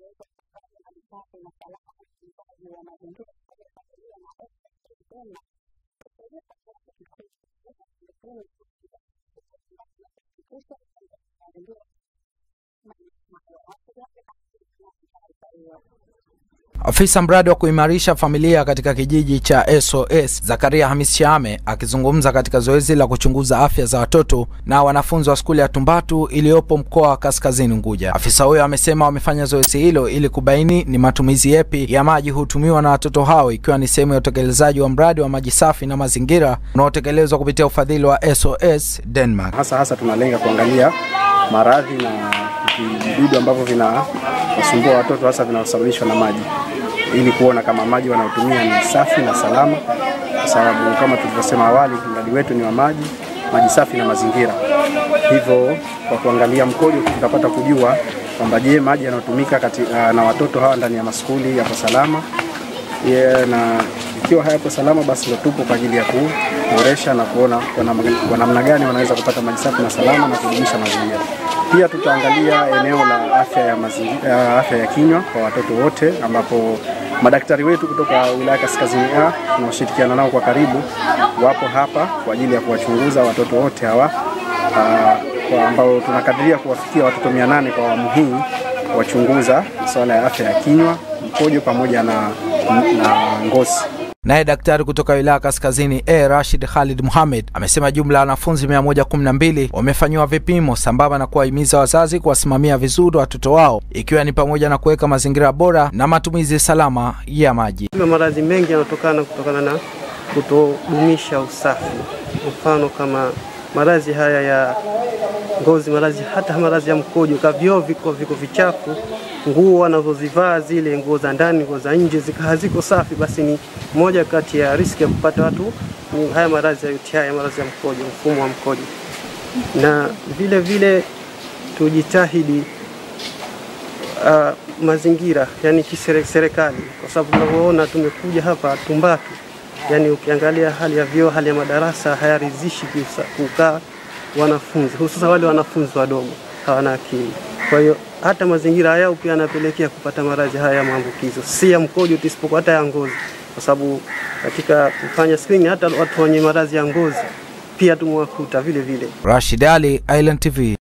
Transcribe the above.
Afisa mradi wa kuimarisha familia katika kijiji cha SOS Zakaria Hamis Shame akizungumza katika zoezi la kuchunguza afya za watoto na wanafunzi wa skuli ya Tumbatu iliyopo mkoa wa Kaskazini Unguja. Afisa huyo amesema wamefanya zoezi hilo ili kubaini ni matumizi yepi ya maji hutumiwa na watoto hao, ikiwa ni sehemu ya utekelezaji wa mradi wa maji safi na mazingira unaotekelezwa kupitia ufadhili wa SOS Denmark. Hasa hasa tunalenga kuangalia maradhi na vidudu ambavyo vinawasumbua watoto hasa vinaosababishwa na maji ili kuona kama maji wanayotumia ni safi na salama, kwa sababu kama tulivyosema awali, mradi wetu ni wa maji, maji safi na mazingira. Hivyo kwa kuangalia mkojo, tutapata kujua kwamba je, maji yanayotumika na watoto hawa ndani ya maskuli yapo salama yeah, na ikiwa hayapo salama, basi ndio tupo kwa ajili ya kuboresha na kuona kwa namna gani wanaweza kupata maji safi na salama na kudumisha mazingira. Pia tutaangalia eneo la afya ya mazingira, afya ya kinywa kwa watoto wote, ambapo madaktari wetu kutoka wilaya Kaskazini A tunaoshirikiana nao kwa karibu wapo hapa kwa ajili ya kuwachunguza watoto wote hawa kwa ambao tunakadiria kuwafikia watoto 800 kwa awamu hii, kuwachunguza masuala ya afya ya kinywa, mkojo pamoja na, na ngozi. Naye daktari kutoka wilaya Kaskazini A Rashid Khalid Mohamed amesema jumla ya wanafunzi 112 wamefanyiwa vipimo sambamba na kuwahimiza wazazi kuwasimamia vizuri watoto wao ikiwa ni pamoja na kuweka mazingira bora na matumizi salama ya maji. Maradhi mengi yanatokana kutokana na kutodumisha usafi, mfano kama maradhi haya ya ngozi, maradhi hata maradhi ya mkojo, kavyoo viko viko vichafu nguo wanazozivaa zile nguo za ndani, nguo za nje zika haziko safi, basi ni moja kati ya riski ya kupata watu ni haya maradhi ya UTI, ya maradhi ya mkojo, mfumo wa mkojo. Na vile vile tujitahidi uh, mazingira, yani kiserikali, kwa sababu tunavyoona tumekuja hapa Tumbatu, yani ukiangalia hali ya vyoo, hali ya madarasa hayaridhishi kukaa wanafunzi, hususan wale wanafunzi wadogo hawana akili. Kwa hiyo hata mazingira yao pia yanapelekea kupata maradhi haya ya maambukizo, si ya mkojo tu, isipokuwa hata ya ngozi, kwa sababu katika kufanya screening hata watu wenye maradhi ya ngozi pia tumewakuta vile vile. Rashid Ali, Island TV.